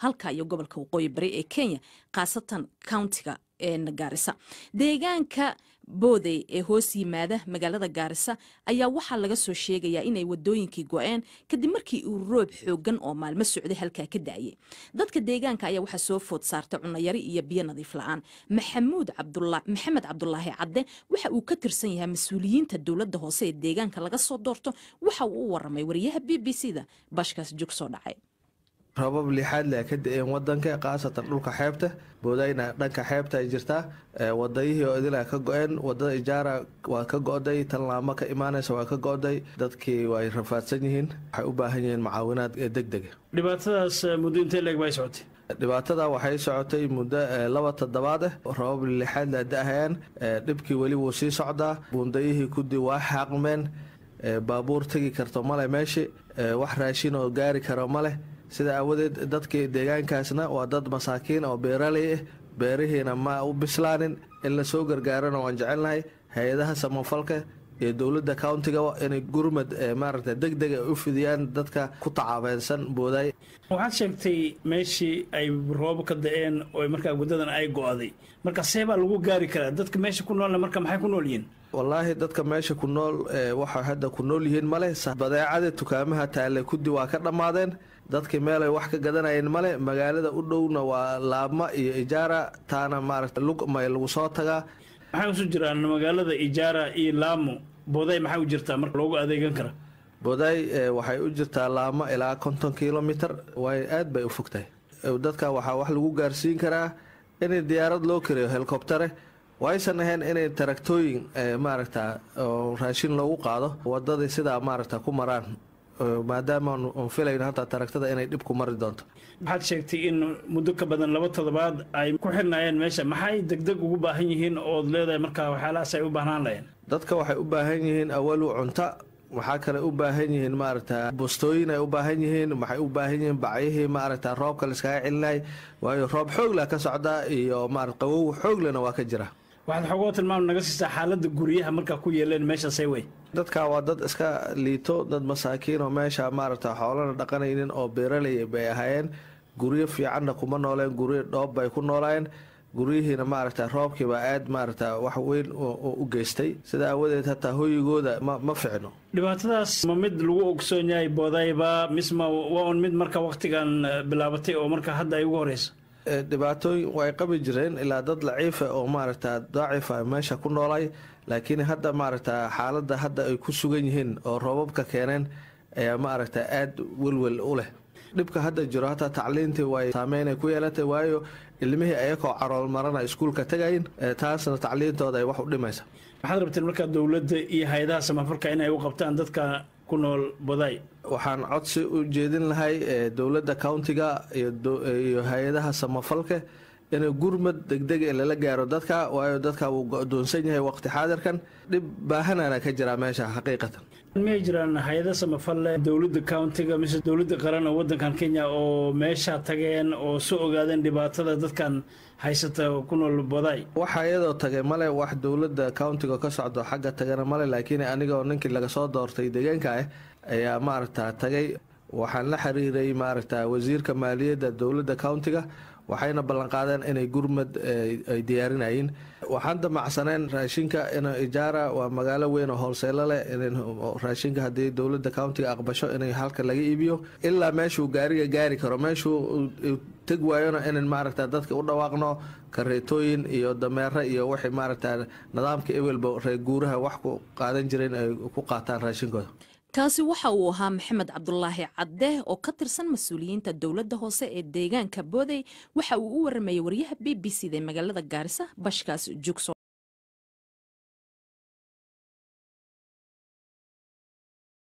halka iyo gobolka waqooyi bari ee kenya khaasatan countiga gaarisa deegaanka boodey ee hoos yimaada magaalada gaarisa ayaa waxaa laga soo sheegayaa inay wadooyinkii go-een kadib markii uu roob xoogan oo maalmo socday halkaa ka da'ayay dadka deegaanka ayaa waxaa soo food saartay cunayari iyo biyo nadiif la-aan maxamuud maxamed cabdulaahi cadde waxa uu ka tirsan yahay mas-uuliyiinta dowladda hoose ee deegaanka laga soo doorto waxa uu u waramay wariyaha b b c da bashkaas jog soo dhacay rabab lixaad leh ka da-een wadanka khaasatan dhulka xeebta boodayna dhanka xeebta ay jirtaa wadayihii oo idila ka go-een wadada ijaara waa ka go-day tanlaamo ka imaanaysa waa ka go-day dadkii way rafaadsan yihiin waxay u baahan yihiin mucaawinaad deg dega dhibaatadaas muddo intee leeg bay socotay dhibaatada waxay socotay muddo laba toddobaad ah rabab lixaad la da-hayaan dhibkii weli wuu sii socdaa buundayihii kudi waa xaaqmeen baabuur tegi karto male meeshi wax raashin oo gaari karo maleh sida aawadeed dadkii deegaankaasna waa dad masaakiin oo beeraley ah beerihiina ma u bislaanin in lasoo gargaarana waan jecelnahay hay-adaha samafalka iyo dowladda countiga inay gurmad maaragta deg dega u fidiyaan dadka ku tacaabeensan boodaay waxaad sheegtay meeshii ay roobo ka da-een oo markaa waddadan ay go-day marka see baa lagu gaari karaa dadka meesha ku noolna marka maxay ku nool yihiin wallaahi dadka meesha ku nool waxay hadda ku nool yihiin male badeecada tukaamaha taale kudi waa ka dhammaadeen dadkii meelay wax ka gadanayeen male magaalada u dhowna waa laabma iyo ijaara taana maaragta lugmay lagu soo tagaa maxay usu jiraan magaalada ijaara iyo laamo booday maxay u jirtaa marka loogu adeegan kara booday waxay u jirtaa laamo ilaa konton kilomitr way aad bay u fogtahay dadka waxaa wax lagu gaarsiin karaa in diyaarad loo kariyo helikobtare waysan ahayn inay taraktooyin maaragta raashin loogu qaado wadadii sidaa maaragta ku maraan maadaama aan filayn hataa taragtada inay dhib ku mari doonto waxaad sheegtay in muddo ka badan laba toddobaad ay ku xirnaayeen meesha maxay degdeg ugu baahan yihiin ood leedahay markaa waxyaalahaas ay u baahnaan lahayeen dadka waxay u baahan yihiin awalu cunto waxaa kale u baahan yihiin maaragta bustooyin ay u baahan yihiin waxay u baahan yihiin bacyihii maaragta roobka laiskaga celinay waayo roob xoogla ka socda iyo maarata qawow xooglena waa ka jira waxaad xogoo tilmaam naga siisaa xaaladda guryaha markaa ku yeeleen meeshaasay wey dadka waa dad iska liito dad masaakiin oo meesha maaragta xoolana dhaqanaynin oo beeraley bay ahaayeen guryo fiicanna kuma nooleen guryo dhoob bay ku noolaayeen guryihiina maaragta roobkiiba aad maaragta wax weyn u geystay sida aawadeed hataa hoyigooda ma ficno dhibaatadaas ma mid lagu ogsoon yahay boodayba misma waa un mid marka waktigan bilaabatay oo marka hadda ay ugu horeysa dhibaatooyin way qabi jireen ilaa dad laciifa oo maaragta daacifa meesha ku noolay laakiin hadda maaragta xaaladda hadda ay ku sugan yihiin oo roobabka keeneen ayaa maaragta aada welwel u leh dhibka hadda jiro hataa tacliintii way saameynay ku yeelatay waayo ilmihii ayakoo carool marana iskuulka tagayin taasna tacliintooda ay wax u dhimaysa waxaad rabteen markaa dowladda iyo hay-adaha samafalka inay u qabtaan dadka ku nool boday waxaan codsi u jeedin lahay dowladda countiga iyo hay-adaha samafalka inay gurmad degdeg lala gaaro dadka waayo dadka wuu go-doonsan yahay waqti xaadirkan dhib baahanana ka jiraa meesha xaqiiqatan miyay jiraan hay-ada samafalle dowladda countiga mise dowladda qaran oo wadankan kenya oo meesha tageen oo soo ogaadeen dhibaatada dadkan haysata ku nool boday waxa iyadoo tagay male wax dowladda countiga ka socdo xagga tagana male laakiin anigoo ninkii laga soo doortay deegaanka ah ayaa maaragta tagay waxaan la xiriiray maaragta wasiirka maaliyadda dowladda countiga waxayna ballanqaadeen inay gurmad ay diyaarinayeen waxaan damacsaneen raashinka in ijaara waa magaalo weyn oo hoolseelo leh raashinka haddii dowladda countiga aqbasho in halka laga iibiyo ilaa meeshuu gaariga gaari karo meeshuu teg waayona inan maaragta dadka u dhawaaqno kareetooyin iyo dameere iyo wixii maaragta nidaamka ewelba reer guuraha wax ku qaadan jireen ay ku qaataan raashinkooda kaasi waxa uu ahaa maxamed cabdulaahi cadde oo ka tirsan mas-uuliyiinta dowladda hoose ee deegaanka boodey waxa uu u waramayay waryaha b b c da magaalada gaarisa bashkaas jugso